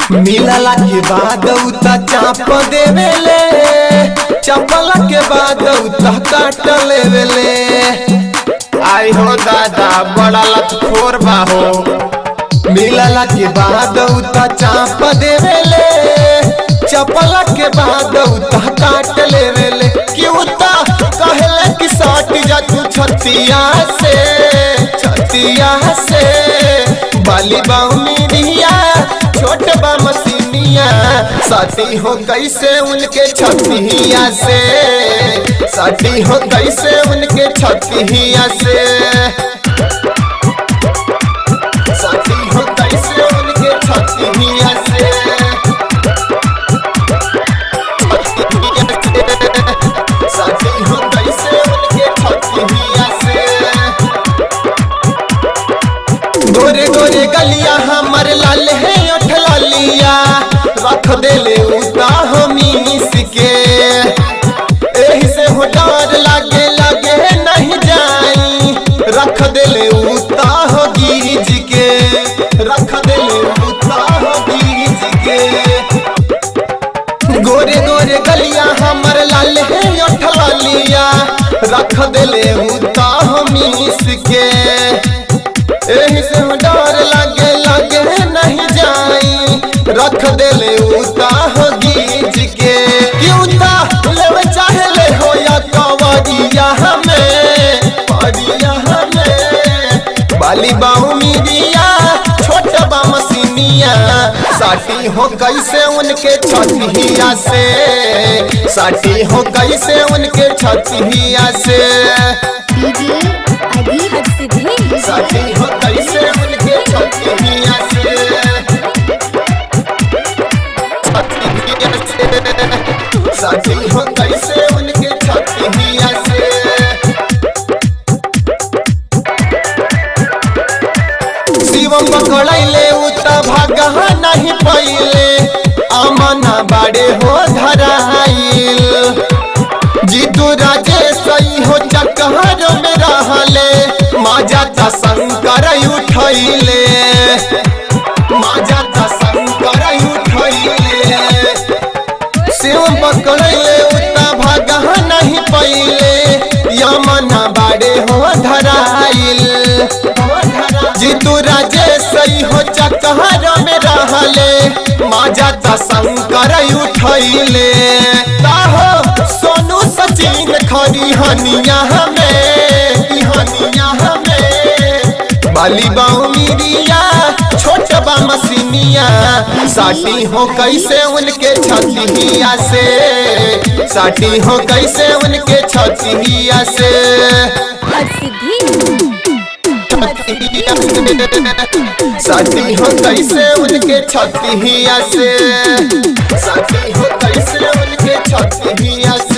मिलला के बाद उता चाप देवेले चपला के बाद उता काट लेवेले आई हो दादा बड़ा लतखोर बा हो मिलला के बाद उता चाप देवेले चपला के बाद उता काट लेवेले कि उता कहले कि सट जा तू छतिया से छतिया से बाली बाउनिया छोट बा मसीनिया साथी हो कैसे उनके छतिया से साथी हो कैसे उनके छतिया से साथी हो कैसे उनके छतिया से साथी हो कैसे उनके छतिया से गोरे गोरे गलिया हमर लाल है उठ लालिया रख देले उता हमीस के एही से हो डर लागे लागे नहीं जाई रख देले उता हो गीज के रख देले उता हो गीज के गोरे गोरे गलिया हमर लाल है उठ लालिया रख देले उता हमीस के एही से डर लगे लगे नहीं जाई रख देले उता हो गीज के कि उता लेवे चाहे ले हो या कवरिया हमें परिया हमें बाली बाहू मिरिया छोट बा मसीनिया साटी हो कैसे उनके छतिया से साटी हो कैसे उनके छतिया से डीजे अजीब सिद्धि साथी हो कैसे उनके छतिया से छतिया से साथी हो कैसे उनके छतिया से शिवम पकड़ैले उत भागा नहीं पहिले अमना बाड़े हो धराइल जीतू राजेश सही हो चकहर में रहले माजा ता शंकर उठैले माजा ता शंकर उठैले शिव पकड़ले उता भागा नहीं पहिले यमना बाड़े हो धराइल जीतू राजेश सही हो चकहर में रहले माजा ता शंकर उठैले ताहो सोनू सचिन खरी हनिया हमें ई हनिया हमें बाली बाऊ मिरिया छोट बा मसीनिया साटी हो कैसे उनके छतिया से साटी हो कैसे उनके छतिया से सिद्धि साथी हो कैसे उनके छतिया से साथी हो कैसे उनके छतिया से